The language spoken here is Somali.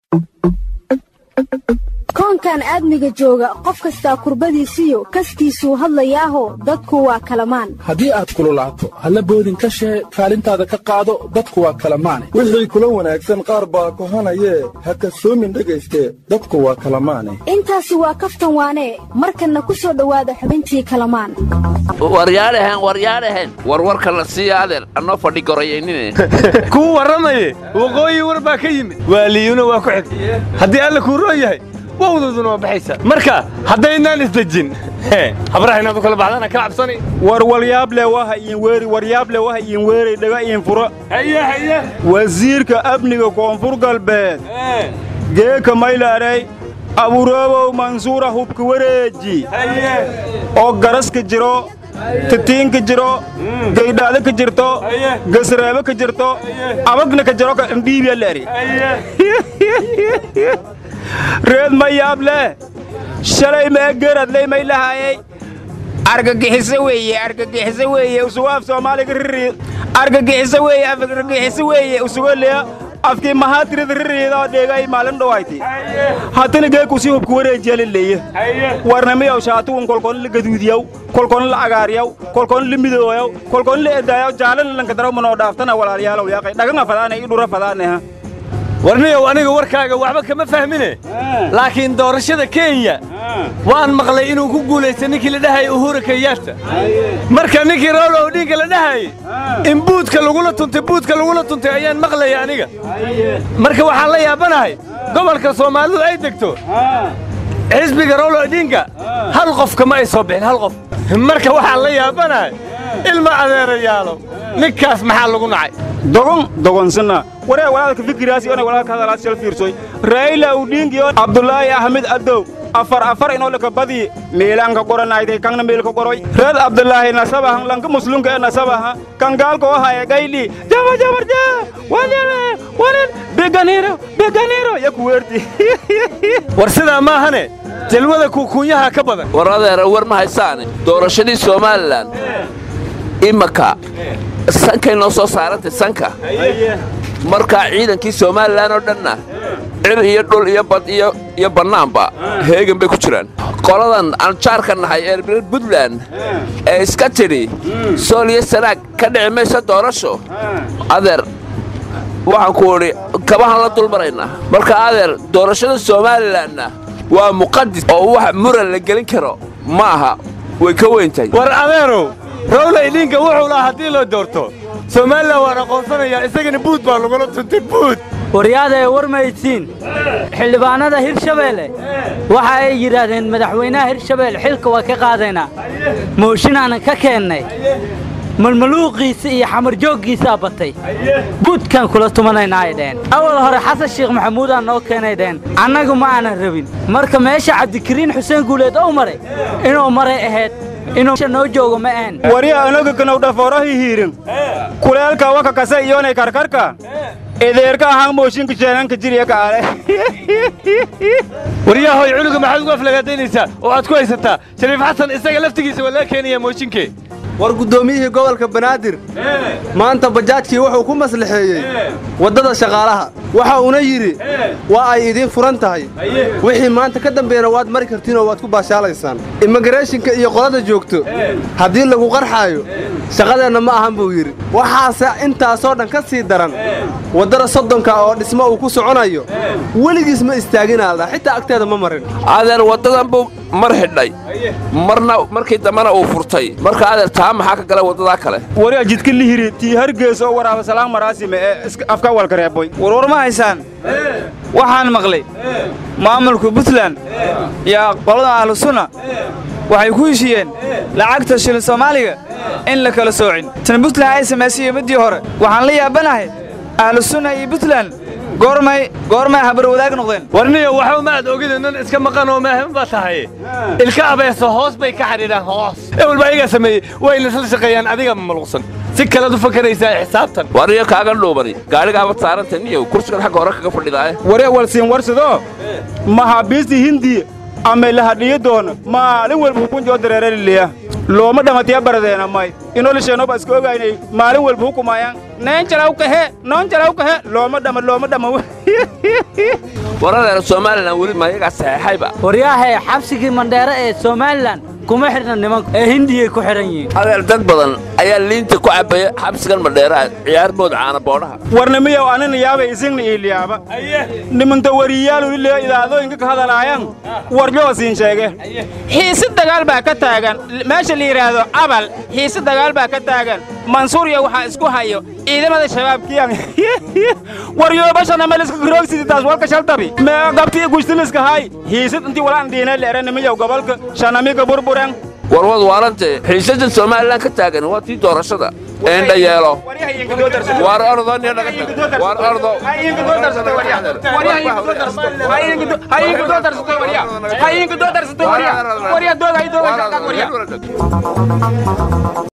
koonkan aadmiga jooga qof kastaa kurbadiisiyo kaskiisuu hadlayaaho dadku waa kalamaan haddii aad kululaato halla boodin ka shee kaalintaada ka qaado dadku waa kalamaane wixii kula wanaagsan qaar baa kohanayee ha kasoomin dhegayste dadku waa kalamaane intaasi waa kaftan waanee markanna ku soo dhowaada xubintii kalamaan waryaadhahen waryaadhahen warwarka la siiya adeer annoo fadhi gorayaynine kuu warramaye waqooyi war baa ka yimid waaliyuna waa ku xig haddii alla kuu roon yahay wowduduna waa baxaysaa marka haddaynaan isdejin habraha inaad u kala baxdana ka cabsani war walyaable waha iin weeri waryaable waha iin weeri dhaga iin furo haye haye wasiirka amniga koonfur galbeed geeka maylaaray aburoobow mansuura hubka wareeji oo garaska jiro titiinka jiro gaydhaada ka jirto gasraabo ka jirto abagna ka jiro dhiibyaleeri reed ma yaab leh shalay meegeradley may lahaayey argagixiso weeye argagixiso weeye usugo af soomaaliga riri argagixiso weeye argagixiso weeye usugo lea afkii mahaatirida ririida dheegay maalin dhowayti haddana geekusii hubka wareejiya laleeye warnamiyaw shaatugun kolkoon la gaduudiyaw kolkoon la agaaryaw kolkoon la midooyaw kolkoon la edaayaw jaalana lankadaraw manoo dhaaftana walaalyaalow yaaqay dhaganga fadaanay i dhura fadaaneha warniyow aniga warkaaga waxba kama fahmine laakiin doorashada kenya waan maqlay inuu ku guulaystay ninkii la dhahayay uhura kenyaata marka ninkii rawla odhiinka la dhahayey in buudka lagula tuntay buudka lagula tuntay ayaan maqlaya aniga marka waxaan la yaabanahay gobolka soomaalidu ay degto xisbiga rawla odhiinka hal qof kama ay soo bixin hal qof marka waxaan la yaabanahay ilma adeerayaalo ninkaas maxaa lagu nacay dogon dogonsana waree walaalka fikiraasi onay walaalka hadalaas shal fiirsoy raila udhiingiyo abdulaahi ahmed adow afar afar inoo laka badii meelanka qoranayday kangna meelka qoroy reed abdulaahi nasabahan lanka muslunka ee nasabaha kan gaalka oo haya gaydhi jaba jabarja wanele wanen beganiro beganiro yaku weerti war sidaa maahane jalwada kuukuunyaha ka badan war adeera war ma haysaane doorashadii somalilan imaka sankay noo soo saarantay sanka markaa ciidankii somalilan oo dhanna cir iyo dhul iyo bad iyo bannaanba heegan bay ku jiraan qoladan aan jaarka nahay ee reer buntland ee iska tidhi sool iyo sanaag ka dhici maysa doorasho adeer waxaan ku idhi kabahan la dulmaraynaa marka adeer doorashada somalilanna waa muqadis oo wax muran la gelin karo ma aha way ka weyntahay war adeerow rawla idhiinka wuxuu lahaa haddii loo doorto somalilan waan aqoonsanayaa isagana buud baa lagula tuntay buud waryaadae war maydsiin xildhibaanada hirshabeelle waxa ay yidhaahdeen madaxweynaha hirshabeelle xilka waa ka qaadaynaa mooshinaanan ka keennay malmaluuqiisa iyo xamarjooggiisaa batay buudkaan kula tumanaynaa ay dheheen awal hore xasan sheekh maxamuudaan noo keenay dheheen annagu ma aanan rabin marka meesha cabdikariin xuseen guuleed ou maray inuu maray ahayd inuu noo joogo ma ahan warya anaga kanow dhafoorahii hiirin kuleelka waka kase iyonay karkarka edeerka ahaan mooshinka jeenanka jiriya kaale waryahoy cunuga maxaad ugu aflagaadaynaysaa oo aad ku haysataa shariif xasan isaga laftigiisa waa laga keenayaa mooshinkee war guddoomiyihii gobolka banaadir maanta bajaajkii wuxuu ku maslaxeeyey waddada shaqaalaha waxa uuna yidhi waa ay idiin furan tahay wixii maanta ka dambeeyana waad mari kartiinoo waad ku baashaalaysaan immigareeshinka iyo qolada joogto haddii lagu qarxaayo shaqadeenna ma ahan buu yidhi waxaase intaasoo dhan ka sii daran waddada soddonka oo dhismo uu ku soconayo weligiis ma istaaginaaldha xitaa agteeda ma marin adeer waddadan buu mar xidhay marna markii dambena uu furtay marka adeer taa maxaa ka gala waddadaa kale waryaa jidka lihiri tii hargees oo waraaba salaan maraasime ee afka walka reeboy warwar ma haysaan waxaan maqlay maamulka puntland iyo qolada ahlu sunna waxay ku heshiiyeen lacagta shilin soomaaliga in la kala soocin tan puntland ay samaysay middii hore waxaan la yaabanahay ahlu sunna iyo puntland goormay goormay habar wadaag noqdeen warniyo waxba ma aad ogida nin iska maqan oo maahan baa tahay ilka abeeso hoos bay ka xidhiidhaan hoos ewel baa iyagaa sameeyey wayna isla shaqeeyaan adiga maluqsan si kalead u fakaraysaa xisaabtan wariyo kaaga dhuubani gaadhigaaba saaranta niyow kursigan xagga hore kaga fadhidaaye waree walsiin warsadoo maxaabiistii hindiya ama lahadhiyo doona maalin walba hukunjoo dareeralileya looma dhamatiya baradeena may inolisheenoba iska ogaynay maalin walba hukumayaan neen jalaw kahe noon jalaw kahe looma dhama looma dhama waradeena somalilan weli mayagaa saxeexayba waryaahe xabsigii mandheere ee somalilan kuma xidhna nimanku ee hindiyay ku xidhan yihiin adeer dad badan ayaa liinta ku cabbaya xabsigan madheeraha ciyaarmooda caana boodhaha warnimiyow anina yaabay isigna iiliyaaba niminta wariyaalulile idaadooyinka ka hadalaayan warjoo siin sheege xiisi dagaal baa ka taagan meesha la yidhaahdo abal xiisi dagaal baa ka taagan mansuuriya waxaa isku hayo ciidamada shabaabkiyan waryoobashana meliska garoogsiditaas walka shaltabi mee gabtii gushtiliska hay hiisid intii walaan dhiina leere nimiyow gobolka shanamiga burburen warwad waarante xiisadan somalilan ka taagan waa tii doorashada eendha yeelo waar ordo niyo naga tag waar ordo waryaa doog ay doog